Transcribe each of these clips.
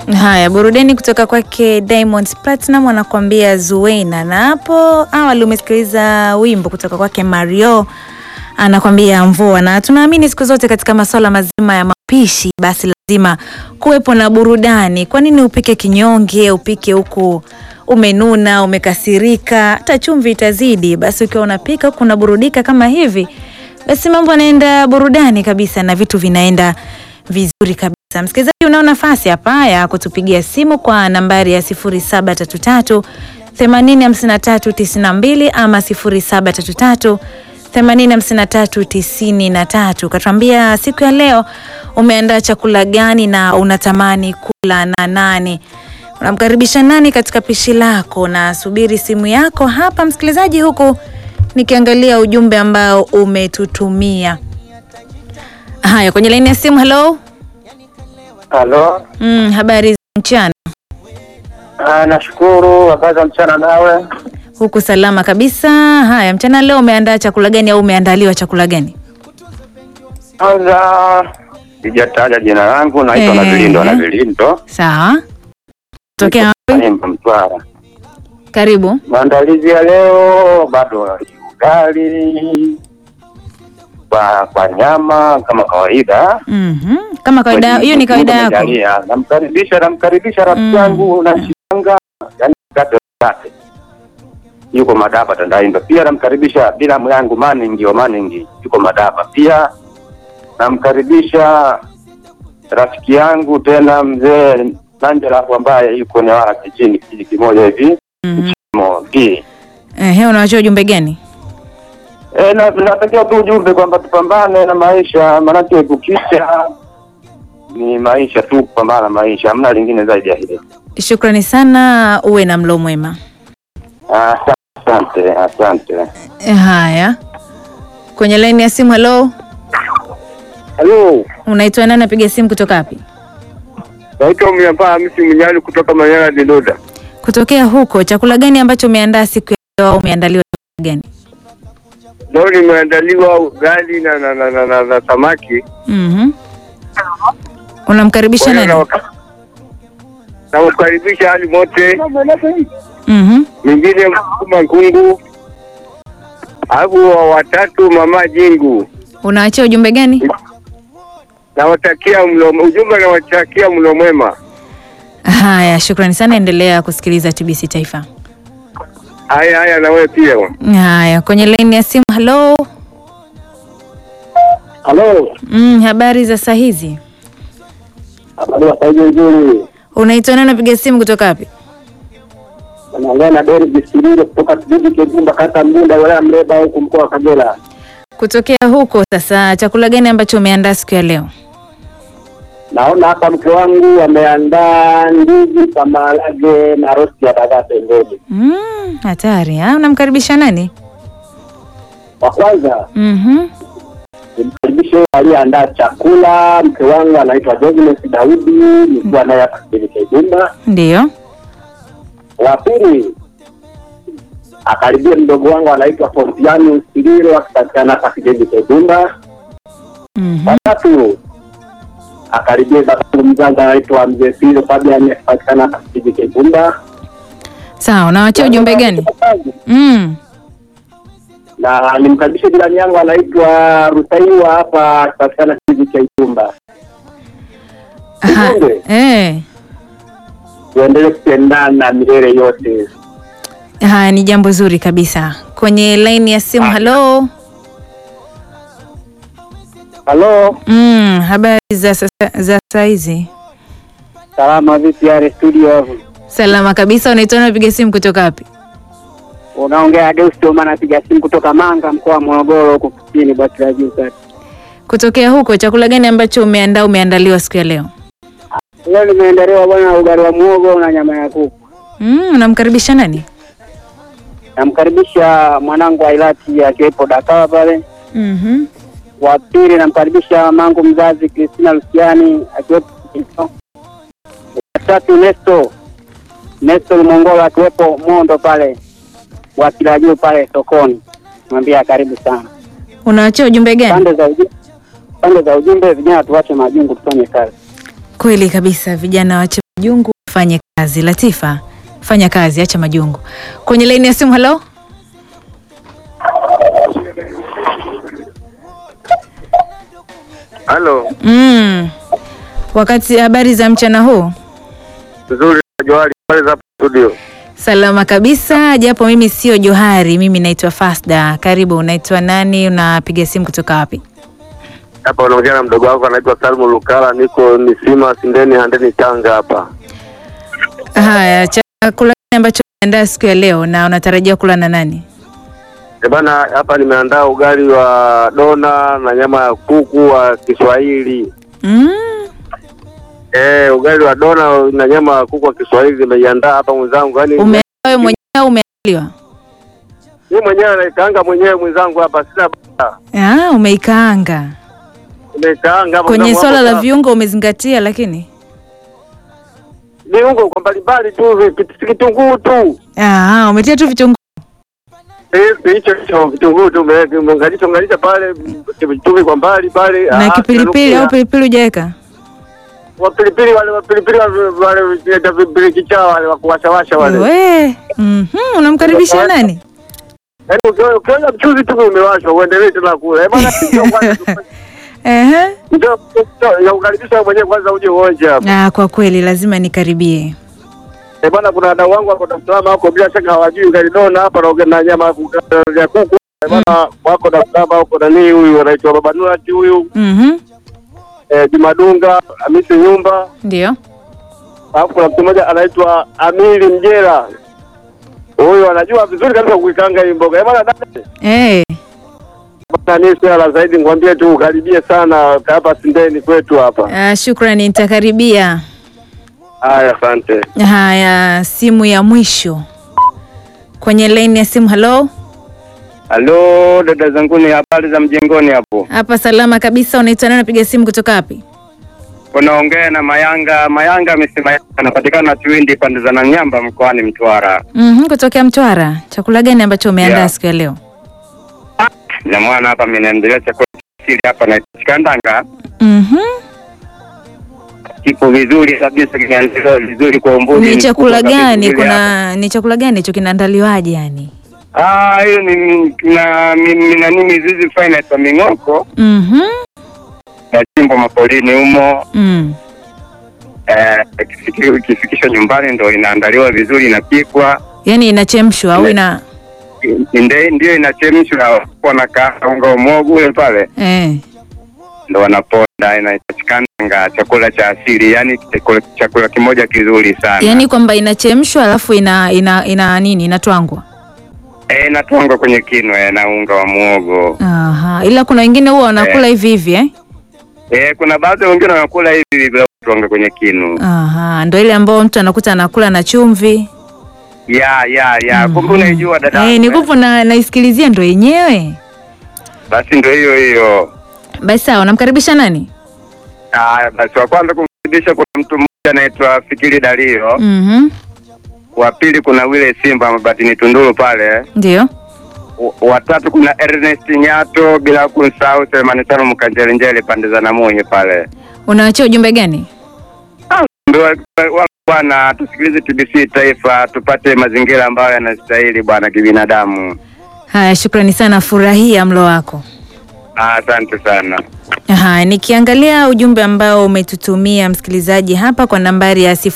Haya, burudani kutoka kwake Diamond Platinum anakuambia Zuena, na hapo awali umesikiliza wimbo kutoka kwake Mario anakwambia mvua, na tunaamini siku zote katika masuala mazima ya mapishi, basi lazima kuwepo na burudani. Kwa nini upike kinyonge, upike huku umenuna, umekasirika, hata chumvi itazidi? Basi ukiwa unapika huku unaburudika kama hivi, basi mambo yanaenda burudani kabisa na vitu vinaenda vizuri kabisa. Msikilizaji, unao nafasi hapa ya kutupigia simu kwa nambari ya 0733 805392 ama 0733 805393. Katuambia siku ya leo umeandaa chakula gani na unatamani kula na nani? Unamkaribisha nani katika pishi lako? Na subiri simu yako hapa msikilizaji, huku nikiangalia ujumbe ambao umetutumia. Haya, kwenye laini ya simu. Hello. Halo. Mm, habari za mchana? Ah, nashukuru. Habari za mchana nawe? Huku salama kabisa. Haya, mchana leo umeandaa chakula gani au umeandaliwa chakula gani? Kwanza sijataja jina langu, naitwa Eh. na Vilindo na Vilindo Sawa. Tokea wapi? Nyimba Mtwara. Karibu. Maandalizi ya leo bado ni ugali kwa kwa nyama kama kawaida. Mhm. Kama kawaida, hiyo ni kawaida Mungu yako. amejalia. Namkaribisha namkaribisha rafiki Mm. yangu na shanga, yani kate kate. Yuko Madaba Tandaimba. Pia namkaribisha bilamu yangu Maningi wa Maningi, yuko Madaba. Pia namkaribisha rafiki yangu tena mzee Nanjela ambaye yuko Newala kijini kijiji kimoja hivi Mhm. Mo, Gi. Ehe, unawachia ujumbe gani? E, na natakia tu ujumbe kwamba tupambane na maisha, maanake kukicha ni maisha tu, kupambana na maisha, hamna lingine zaidi ya hilo. Shukrani sana, uwe na mlo mwema. Ah, Asante, asante. Eh, Haya, kwenye laini ya simu. Hello, Halo, unaitwa nani? Napiga simu kutoka wapi? naitwa Mnyapaa Hamisi Mnyali kutoka Manyara Didoda. Kutokea huko. Chakula gani ambacho umeandaa siku ya leo au umeandaliwa chakula gani? Leo nimeandaliwa ugali na na na, na, na, na samaki. Mhm. Unamkaribisha Kwa hiyo nani? nawaka- Nawakaribisha hali mote, Mhm. mwingine Msukuma Nkungu, alafu wa watatu Mama Jingu. Unaachia ujumbe gani? Nawatakia mlo ujumbe, nawatakia mlo mwema. Haya, shukrani sana, endelea kusikiliza TBC Taifa. Haya haya, na wewe pia. Haya, kwenye laini ya simu. Hello. Halo, Mm, habari za saa hizi? habari ya saidi nzuri. Unaitwa nani? Napiga simu kutoka wapi? Naongea na Dori Bisilile kutoka kijiji Kibumba, kata Mgunda, wilaya Mleba, huku mkoa wa Kagera. Kutokea huko. Sasa chakula gani ambacho umeandaa siku ya leo? Naona hapa mke wangu ameandaa ndizi kwa maharage na rosti ya dagaa pembeni. Mm, hatari. Ah, unamkaribisha nani? Kwa kwanza Mhm. nimkaribishe yule aliyeandaa chakula. Mke wangu anaitwa Jones Daudi, nikiwa naye hapa kijiji Kibumba. Ndio. Wa pili akaribia mdogo wangu anaitwa Fontiani Usililo akipatikana hapa kijiji Kibumba. Mhm. Wa tatu akaribia babangu mzazi anaitwa Mzee Silo Fabian akipatikana hapa kijiji Kibumba. Sawa, unawaachia ujumbe gani? Mm. na nimkaribishe jirani yangu anaitwa Rusaiwa hapa akipatikana kijiji cha Itumba. Aha. Ujumbe. Eh. Tuendelee kupendana milele yote. Haya ni jambo zuri kabisa. Kwenye laini ya simu. Hello. Halo, Mm, habari za sasa za saa hizi? salama vipi yale studio hapo? Salama kabisa. Unaitwa nani? Napiga simu kutoka wapi? Unaongea Deus Toma, napiga simu kutoka Manga, mkoa wa Morogoro, huko kusini basi la juu kati. Kutokea huko, chakula gani ambacho umeandaa umeandaliwa siku ya leo? Leo nimeendelewa bwana ugali wa muogo na nyama ya kuku. Mm, unamkaribisha nani? Namkaribisha mwanangu Ailati akiwepo Dakawa pale. Mhm. Wa pili namkaribisha mangu mzazi Kristina Luciani akiwepo Kito. Wa tatu Nesto Nesto Lumongola akiwepo Mondo pale wa kila juu pale sokoni, mwambia karibu sana. Unaachia ujumbe gani? Pande za ujumbe, pande za ujumbe, vijana tuache majungu tufanye kazi. Kweli kabisa, vijana wache majungu, fanye kazi. Latifa, fanya kazi, acha majungu. Kwenye laini ya simu, halo. Halo, Mm. Wakati habari za mchana huu nzuri Johari, habari za studio? salama kabisa, japo mimi sio Johari, mimi naitwa Fasda. Karibu, unaitwa nani? Unapiga simu kutoka wapi? Hapa unaongea na mdogo wako anaitwa Salmu Lukala, niko Misima Sindeni Handeni Tanga hapa. Haya, chakula gani ambacho umeandaa siku ya leo na unatarajia kula na nani? Eh bana, hapa nimeandaa ugali wa dona na nyama ya kuku wa Kiswahili. Mm. Eh, ugali wa dona na nyama ya kuku wa Kiswahili nimeiandaa hapa mwenzangu. Yaani Ume wewe mwenyewe au umeandaliwa? mimi mwenyewe naikaanga mwenyewe mwenzangu hapa, sina baya. Ah, umeikaanga. Nimeikaanga hapa Kwenye mwenzangu swala hapa. la viungo umezingatia lakini? viungo kwa mbalimbali tu, vi- si kitunguu tu. Ah, umetia tu vitunguu. Eh, hicho hicho kitunguu tu ume- umeunganisha unganisha pale chumvi kwa mbali pale. Na Ah, kipilipili kinanukia. au pilipili hujaweka? wapilipili wale wapilipili wale wale wanaita vipili kichaa wale wa kuwashawasha wale. We. Mhm, unamkaribisha nani? Yaani ukiona ukiona mchuzi tu umewashwa uendelee tena kula. Eh bwana ndio kwanza tu- Ehe. ndio ndio, ya kukaribisha wewe mwenyewe kwanza uje uonje hapa. Ah, kwa kweli lazima nikaribie. Eh bwana kuna wadau wangu wako Dar es Salaam wako bila shaka hawajui ugali dona hapa na na nyama ya kuku. Eh bwana wako Dar es Salaam wako nani huyu anaitwa Baba Nurati huyu Mhm. eh, Jumadunga Hamisi Nyumba Ndio. alafu kuna mtu mmoja anaitwa Amili Mjera. Huyu anajua vizuri kabisa kuikanga hii mboga. Eh bwana dada Eh. nani swala zaidi ngwambie tu ukaribie sana hapa Sindeni kwetu hapa. Ah, shukrani nitakaribia. Haya, asante. Haya, simu ya mwisho kwenye laini ya simu. Halo, Halo dada zangu, ni habari za mjengoni hapo? hapa salama kabisa. Unaitwa nani? Unapiga simu kutoka wapi? Unaongea na Mayanga. Mayanga amesema anapatikana Chiwindi pande za Nanyamba mkoani Mtwara. Mhm, kutokea Mtwara. Chakula gani ambacho umeandaa Yeah. siku ya leo? Na mwana hapa amenendelea chakula cha asili hapa na chikandanga Mhm. kipo vizuri kabisa, kimeandaliwa vizuri kwa umbuzi. Ni mkubwa chakula kabisa gani? vizuri hapa. Kuna ni chakula gani hicho kinaandaliwaje yani? Ah, hiyo ni na mi- nani mizizi finance wa Ming'oko Mhm. na chimbo mapolini humo Mm. eh, ikifiki- ikifikishwa nyumbani ndo inaandaliwa vizuri, inapikwa Yaani inachemshwa au Ne- ina Nde- ndio inachemshwa, wanakaa unga wa muhogo ule pale, eh. ndo wanaponda, inapatikana chakula cha asili, yani chakula, chakula kimoja kizuri sana Yaani kwamba inachemshwa alafu ina ina ina nini? Inatwangwa. eh, natwanga kwenye kinwe na unga wa muhogo Aha. Ila kuna wengine huwa wanakula hivi hivi eh? eh, kuna baadhi wengine wanakula hivi bila kutwanga kwenye kinu. Aha, ndo ile ambayo mtu anakuta anakula na chumvi. Ya ya ya, kumbe unaijua dada. Eh, nikupo na naisikilizia ndo yenyewe. Basi ndo hiyo hiyo. Basi sawa, namkaribisha nani? Ah, basi wa kwanza kumkaribisha kuna mtu mmoja anaitwa Fikiri Dario. Mhm. Wa pili kuna Wile Simba Mabatini Tunduru pale. Ndio. W- watatu kuna Ernest Nyato, bila kumsahau Selemani Tano Mkanjelenjele pande za Namunye pale. Unawachia ujumbe gani? Ndio wa- wa- Bwana, tusikilize TBC Taifa, tupate mazingira ambayo yanastahili bwana kibinadamu. Haya, shukrani sana, furahia mlo wako. Ah, Asante sana. Haya, nikiangalia ujumbe ambao umetutumia msikilizaji hapa kwa nambari ya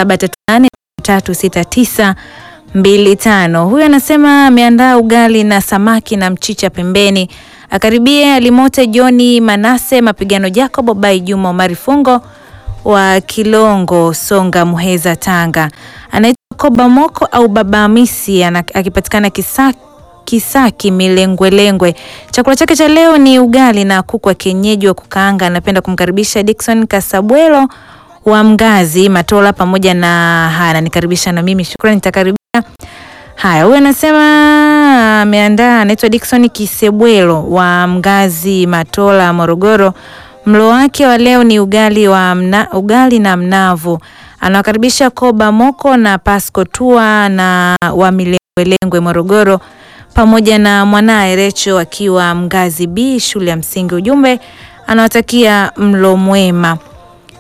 0738369925. Huyu anasema ameandaa ugali na samaki na mchicha pembeni. Akaribie Alimote Joni Manase Mapigano Jacob Bai Juma Omari Fungo wa Kilongo Songa Muheza Tanga. Anaitwa Koba Moko au Baba Hamisi ana- akipatikana Kisaki Kisaki Milengwelengwe. Chakula chake cha leo ni ugali na kuku wa kienyeji wa kukaanga. Anapenda kumkaribisha Dickson Kasabwelo wa Mgazi Matola pamoja na haya, ananikaribisha na mimi shukrani, nitakaribia. Haya, huyu anasema ameandaa, anaitwa Dickson Kisebwelo wa Mgazi Matola Morogoro. Mlo wake wa leo ni ugali wa mna, ugali na mnavu. Anawakaribisha Koba Moko na Pasco Tua na wa Milengwelengwe Morogoro pamoja na mwanaye Recho akiwa Mgazi B shule ya msingi. Ujumbe anawatakia mlo mwema.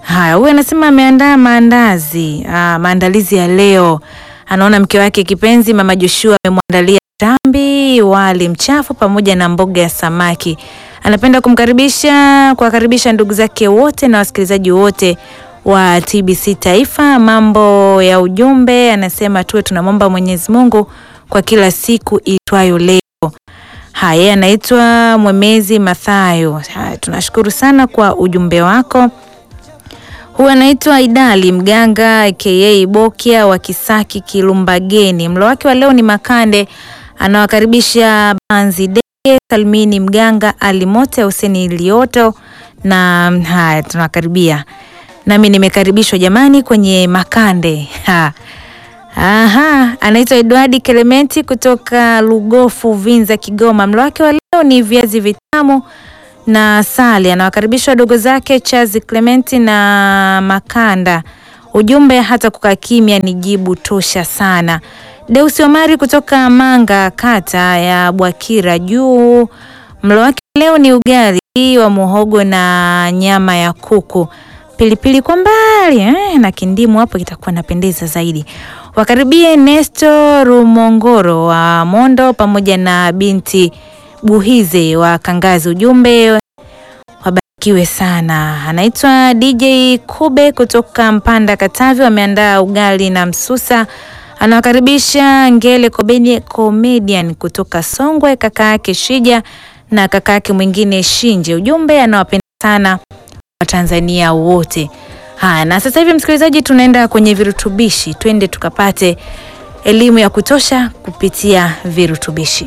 Haya, huyu anasema ameandaa maandazi ah, maandalizi ya leo. Anaona mke wake kipenzi mama Joshua amemwandalia tambi, wali mchafu pamoja na mboga ya samaki. Anapenda kumkaribisha kuwakaribisha ndugu zake wote na wasikilizaji wote wa TBC Taifa. Mambo ya ujumbe, anasema tuwe tunamwomba Mwenyezi Mungu kwa kila siku itwayo leo. Haya, anaitwa Mwemezi Mathayo. Haya, tunashukuru sana kwa ujumbe wako. Huyu anaitwa Idali Mganga aka Bokia wa Kisaki Kilumbageni. Mlo wake wa leo ni makande. Anawakaribisha Banzi Dege, Salmini Mganga, Alimote, Huseni Lioto na haya, tunakaribia nami nimekaribishwa jamani kwenye makande ha. Aha, anaitwa Edwardi Kelementi kutoka Lugofu Vinza Kigoma. Mlo wake wa leo ni viazi vitamu na sali. Anawakaribisha wadogo zake Chazi Clementi na Makanda. Ujumbe hata kukaa kimya ni jibu tosha sana. Deusi Omari kutoka Manga kata ya Bwakira juu. Mlo wake leo ni ugali wa muhogo na nyama ya kuku, pilipili kwa mbali eh, na kindimu hapo kitakuwa napendeza zaidi. Wakaribie Nesto Rumongoro wa Mondo pamoja na binti Buhize wa Kangazi. Ujumbe wabarikiwe sana. Anaitwa DJ Kube kutoka Mpanda Katavi, wameandaa ugali na msusa. Anawakaribisha Ngele Komedi- Comedian kutoka Songwe, kaka yake Shija na kaka yake mwingine Shinje. Ujumbe anawapenda sana Watanzania wote. Haya, na sasa hivi msikilizaji, tunaenda kwenye virutubishi, twende tukapate elimu ya kutosha kupitia virutubishi.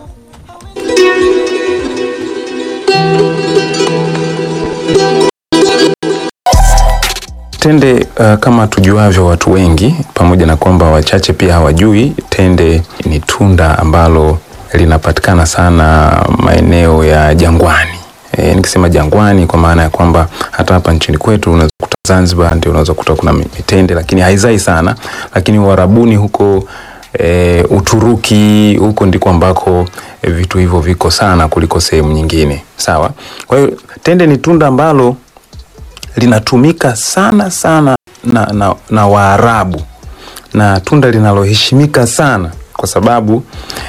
Tende uh, kama tujuavyo watu wengi, pamoja na kwamba wachache pia hawajui, tende ni tunda ambalo linapatikana sana maeneo ya jangwani. E, nikisema jangwani kwa maana ya kwamba hata hapa nchini kwetu unaweza kukuta Zanzibar ndio unaweza kukuta kuna mitende, lakini haizai sana, lakini Uarabuni huko e, Uturuki huko ndiko ambako e, vitu hivyo viko sana kuliko sehemu nyingine. Sawa. Kwa hiyo tende ni tunda ambalo linatumika sana sana na, na, na Waarabu na tunda linaloheshimika sana kwa sababu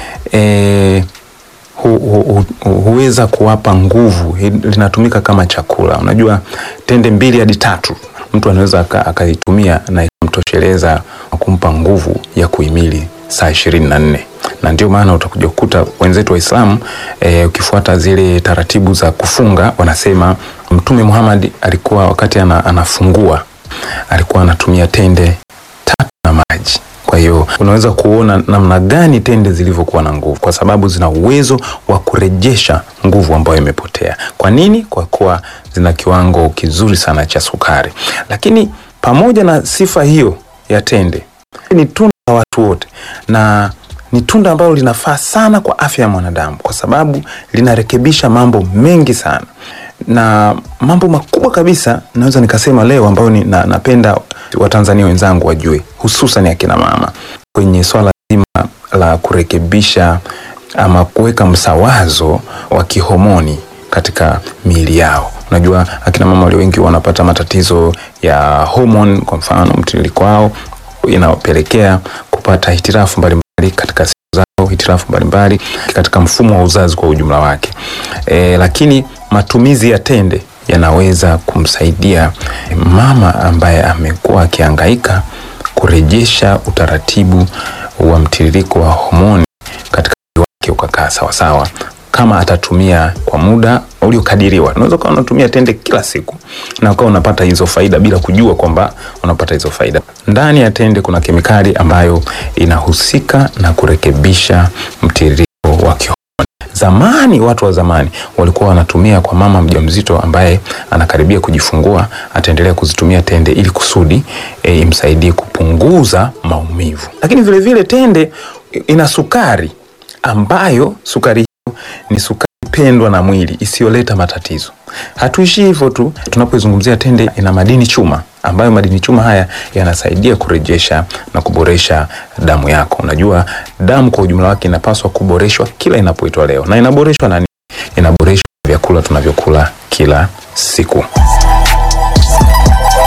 eh, hu, hu, hu, huweza kuwapa nguvu. Hi- Linatumika kama chakula. Unajua, tende mbili hadi tatu mtu anaweza aka- akaitumia na ikamtosheleza kumpa nguvu ya kuhimili saa ishirini na nne na ndio maana utakuja kukuta wenzetu Waislamu e, ukifuata zile taratibu za kufunga wanasema Mtume Muhammad alikuwa wakati ana, anafungua alikuwa anatumia tende tatu na maji. Kwa hiyo unaweza kuona namna gani tende zilivyokuwa na nguvu, kwa sababu zina uwezo wa kurejesha nguvu ambayo imepotea. Kwa nini? Kwa kuwa zina kiwango kizuri sana cha sukari. Lakini pamoja na sifa hiyo ya tende, ni tunda la watu wote na ni tunda ambalo linafaa sana kwa afya ya mwanadamu kwa sababu linarekebisha mambo mengi sana na mambo makubwa kabisa naweza nikasema leo ambayo ni, na, napenda watanzania wenzangu wajue hususan akina mama kwenye swala zima la kurekebisha ama kuweka msawazo wa kihomoni katika miili yao unajua akina mama walio wengi wanapata matatizo ya homoni kwa mfano mtiririko wao inapelekea kupata hitirafu mbalimbali katika siku zao hitirafu mbalimbali katika mfumo wa uzazi kwa ujumla wake e, lakini matumizi ya tende yanaweza kumsaidia mama ambaye amekuwa akihangaika kurejesha utaratibu wa mtiririko wa homoni katika mwili wake ukakaa sawasawa kama atatumia kwa muda uliokadiriwa. Unaweza ukawa unatumia tende kila siku na ukawa unapata hizo faida bila kujua kwamba unapata hizo faida. Ndani ya tende kuna kemikali ambayo inahusika na kurekebisha mtiririko wa kihormoni. Zamani, watu wa zamani walikuwa wanatumia kwa mama mjamzito ambaye anakaribia kujifungua, ataendelea kuzitumia tende ili kusudi e, imsaidie kupunguza maumivu. Lakini vile vile tende ina sukari ambayo sukari hiyo ni sukari pendwa na mwili isiyoleta matatizo. Hatuishi hivyo tu, tunapozungumzia tende ina madini chuma ambayo madini chuma haya yanasaidia kurejesha na kuboresha damu yako. Unajua damu kwa ujumla wake inapaswa kuboreshwa kila inapoitwa leo, na inaboreshwa na nini? Inaboreshwa na vyakula tunavyokula kila siku.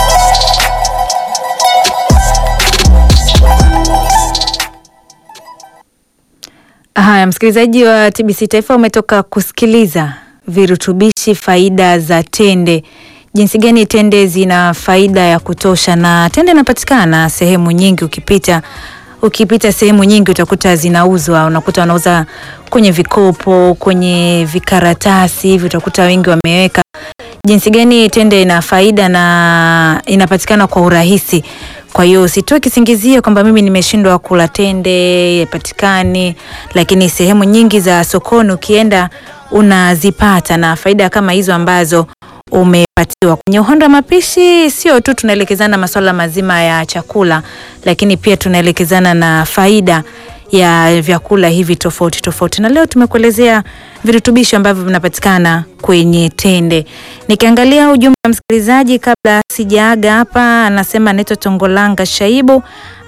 Haya, msikilizaji wa TBC Taifa, umetoka kusikiliza virutubishi, faida za tende, jinsi gani tende zina faida ya kutosha, na tende inapatikana sehemu nyingi. Ukipita ukipita sehemu nyingi utakuta zinauzwa, unakuta wanauza kwenye vikopo, kwenye vikaratasi hivi, utakuta wengi wameweka jinsi gani tende ina faida na inapatikana kwa urahisi. Kwa hiyo usitoe kisingizio kwamba mimi nimeshindwa kula tende, ipatikani, lakini sehemu nyingi za sokoni ukienda unazipata na faida kama hizo ambazo umepatiwa. Kwenye uhondo wa mapishi, sio tu tunaelekezana masuala mazima ya chakula, lakini pia tunaelekezana na faida ya vyakula hivi tofauti tofauti, na leo tumekuelezea virutubisho ambavyo vinapatikana kwenye tende. Nikiangalia ujumbe wa msikilizaji kabla sijaaga hapa, anasema anaitwa Tongolanga Shaibu,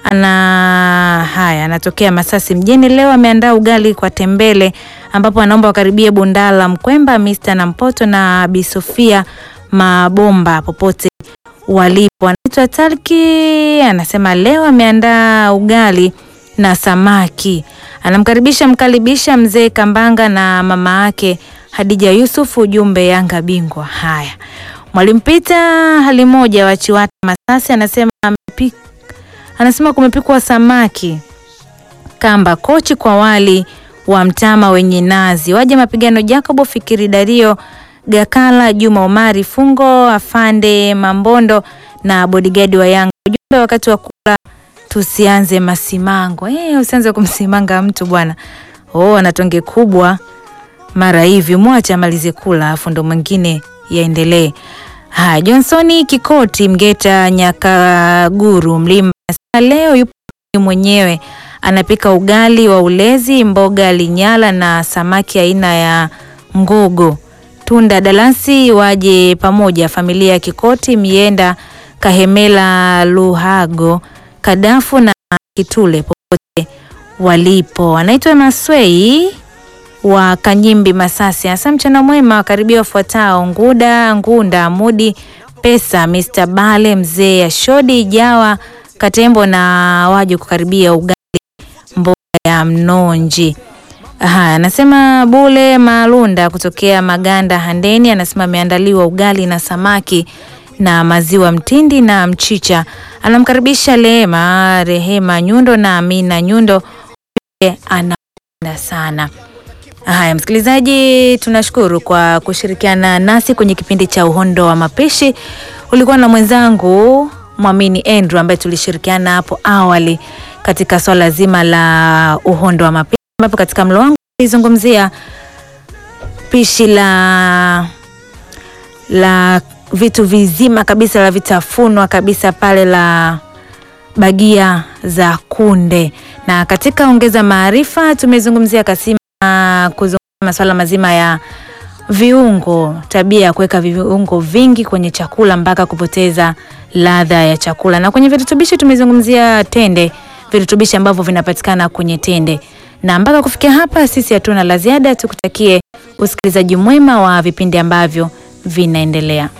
ana haya, anatokea Masasi mjini. Leo ameandaa ugali kwa tembele, ambapo anaomba wakaribie Bundala Mkwemba, Mr na Mpoto na Bi Sofia Mabomba popote walipo. Anaitwa Talki, anasema leo ameandaa ugali na samaki. Anamkaribisha mkaribisha mzee Kambanga na mama yake Hadija Yusuf, ujumbe Yanga bingwa. Haya, Mwalimu Pita hali moja wa Chiwata Masasi anasema amepika, anasema kumepikwa samaki kamba kochi kwa wali wa mtama wenye nazi. Waje mapigano Jacobo Fikiri Dario Gakala Juma Omari Fungo Afande Mambondo na bodigadi wa Yanga. Ujumbe wakati wa kula tusianze masimango. Eh, usianze kumsimanga mtu bwana. Oh, ana tonge kubwa mara hivi, mwache amalize kula afu ndo mwingine yaendelee. Haya, Johnsoni Kikoti Mgeta Nyakaguru Mlimba leo yupo mwenyewe anapika ugali wa ulezi, mboga linyala na samaki aina ya ngogo. Tunda Dalasi waje pamoja, familia ya Kikoti Mienda Kahemela Luhago Kadafu na Kitule popote walipo. Anaitwa Maswei wa Kanyimbi Masasi. Hasa mchana mwema wakaribia wafuatao: Nguda Ngunda Mudi Pesa Mr. Bale Mzee Ashodi Jawa Katembo na waje kukaribia ugali mboga ya mnonji. Haya, anasema Bule Malunda kutokea Maganda Handeni, anasema ameandaliwa ugali na samaki na maziwa mtindi na mchicha. Anamkaribisha Lema Rehema Nyundo na Amina Nyundo, anapenda sana. Haya, msikilizaji, tunashukuru kwa kushirikiana nasi kwenye kipindi cha Uhondo wa Mapishi. Ulikuwa na mwenzangu Mwamini Andrew ambaye tulishirikiana hapo awali katika swala zima la uhondo wa mapishi, ambapo katika mlo wangu nilizungumzia pishi la la vitu vizima kabisa la vitafunwa kabisa pale la bagia za kunde, na katika ongeza maarifa tumezungumzia kasima kuzungumzia masuala mazima ya viungo, tabia ya kuweka viungo vingi kwenye chakula mpaka kupoteza ladha ya chakula, na kwenye virutubishi tumezungumzia tende, virutubishi ambavyo vinapatikana kwenye tende. Na mpaka kufikia hapa, sisi hatuna la ziada, tukutakie usikilizaji mwema wa vipindi ambavyo vinaendelea.